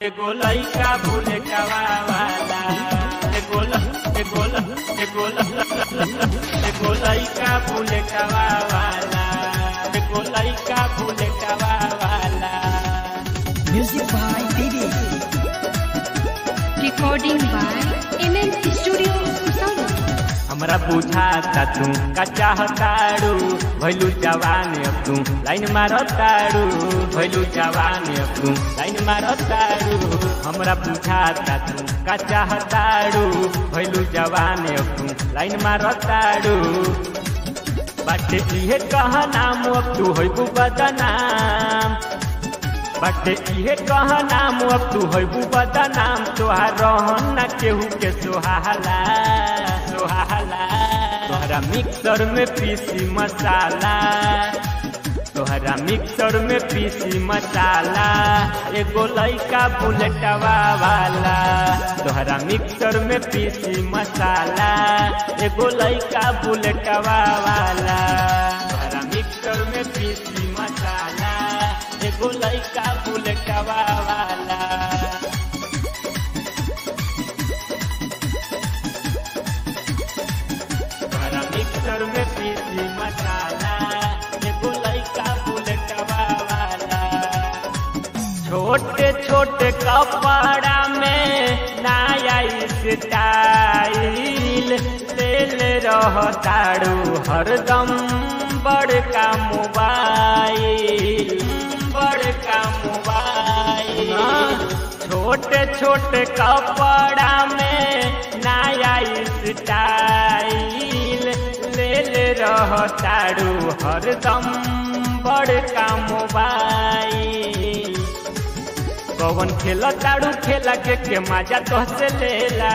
एगो लइका बुलेटवा वाला एगो ल- एगो ल- एगो ल- एगो लइका बुलेटवा वाला एगो लइका बुलेटवा वाला Music by Didi. Recording by MN Studio Sound. हमरा बुझाता तू का चाहताड़ू भैलू जवान अब तू लाइन मारताड़ू भैलू जवान अब तू लाइन मारताड़ू हमरा बुझाता तू का चाहताड़ू भैलू जवान अब तू लाइन मारताड़ू बाटे इहे कह नाम अब तू होइबू बदनाम बाटे इहे कह नाम अब तू होइबू बदनाम तोहार रहन ना केहू के सोहाला सोहाला तोहरा मिक्सर में पीसी मसाला तोहरा मिक्सर में पीसी मसाला एगो लइका बुलेटवा वाला तोहरा मिक्सर में पीसी मसाला एगो लइका बुलेटवा वाला तोहरा मिक्सर में पीसी मसाला एगो लइका बुलेटवा वाला तोहरा मिक्सर में पीसी मसाला एगो लइका बुलेटवा वाला छोटे छोटे कपड़ा में नया स्टाइल ले ले रहताड़ू हरदम बड़का मोबाइल बड़का मोबाइल छोटे छोटे कपड़ा में नया स्टाइल ले ले रहताड़ू हरदम बड़का मोबाइल कौन खेल ताड़ू खेला के के मजा तोहसे लेला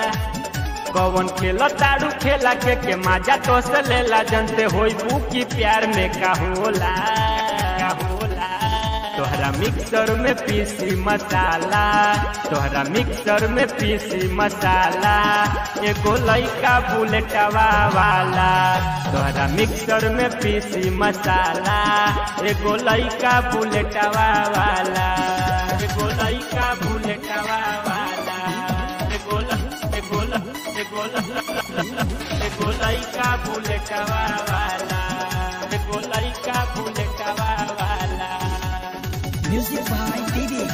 कौन खेल ताड़ू खेला के के मजा तोहसे लेला जनते होई की प्यार में का होला का होला तोहरा मिक्सर में पीसी मसाला तोहरा मिक्सर में पीसी मसाला एगो लइका बुलेटवा वाला तोहरा मिक्सर में पीसी मसाला एगो लइका बुलेटवा वाला एगो लइका बुलेटवा वाला एगो ल- एगो ल- एगो ल- एगो लइका बुलेटवा वाला एगो लइका बुलेटवा वाला Music by Didi.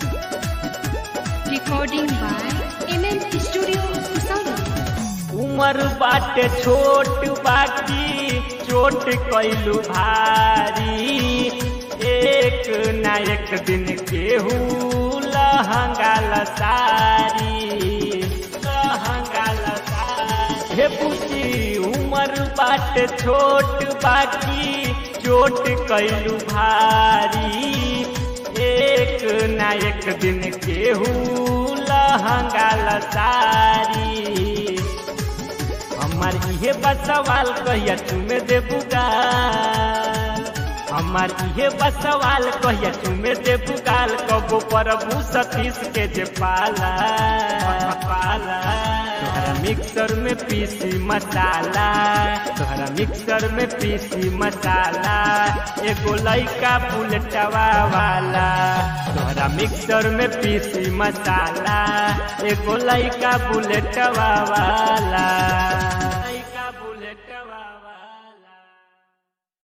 Recording by MN Studio Sound. उमर बाटे छोट बाटी चोट कैलू भारी एक ना एक दिन केहू लहंगा लसारी लहंगा लसारी हे बुची उमर बाटे छोट बाटी चोट कैलू भारी एक ना एक दिन केहू लहंगा लसारी हमार इहे बस सवाल कहिया तुम्हें देबू गाल हमार इहे बस सवाल कहिया तुम्हें देबू गाल कबो प्रभु सतीश के जे पाला पाला तोहरा मिक्सर में पीसी मसाला तोहरा मिक्सर में पीसी मसाला एगो लइका बुलेटवा वाला तोहरा मिक्सर में पीसी मसाला एगो लइका बुलेटवा वाला